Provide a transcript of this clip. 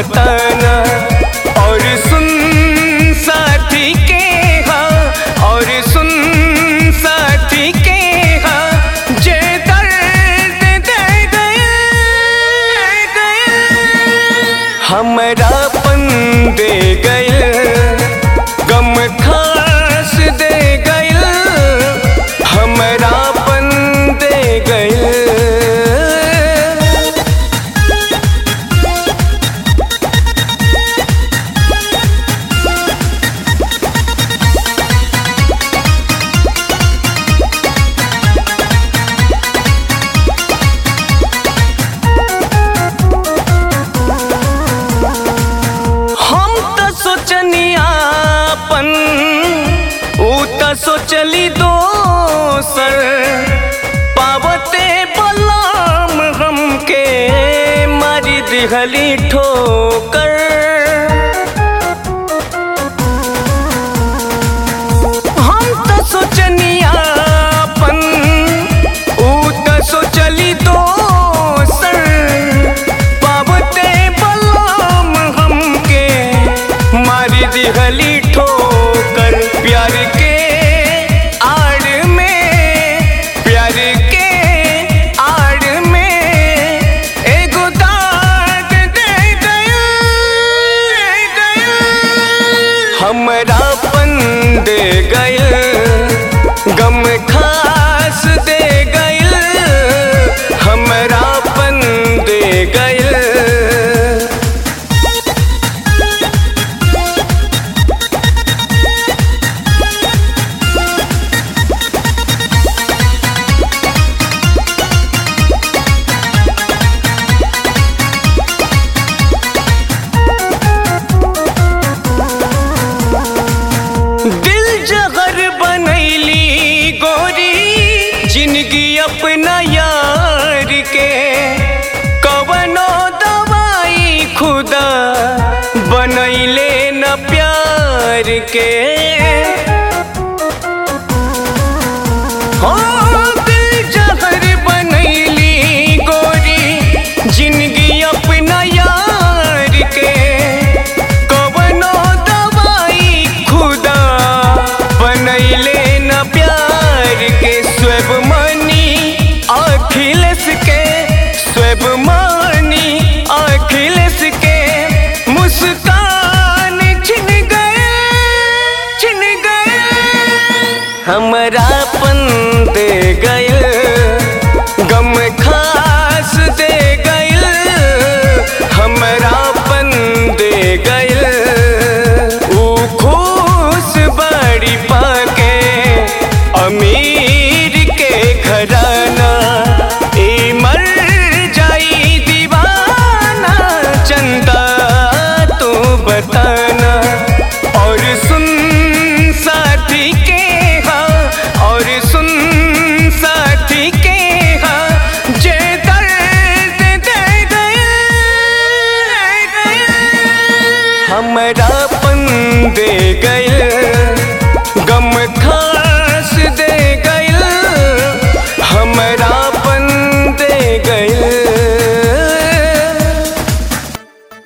बताना और सुन साथी के हाँ और सुन साथी के हाँ जे दर्द दे गए हमरा पन दे गए गम खास दे गए हमरा पन दे गए हम त सोचनी आपन ऊ त सोचली दोसर पावते बलाम हमके मारी दिहली ठोकर हम त सोचनी आपन ऊ त सोचली दोसर पावते बलाम हमके मारी दिहली ठोकर प्यार के आड़ में प्यार के आड़ में एगो दाग दे गया हमरा पन दे गए गम खास दे गए हमरा पन दे गए दिल जहर बनैली गोरी जिंदगी अपना यार के कवनो दवाई खुदा बनैले न प्यार के हो दिल जहर बनैली गोरी जिंदगी अपना यार के कवनो दवाई खुदा बनैले न प्यार के स्वेब मनी अखिलेश के स्वेब मनी अखिलेश के मुस्कान छिन गए छिन गए हमरा पन दे गए गम खास दे गए हमरा पन दे गए ऊ खुश बड़ी पाके अमीर के घराना ई मर जाई दीवाना चंदा तू बताना और सुन साथी के हाँ और सुन साथी के हाँ जे दर्द दे गए हमरा पन दे गए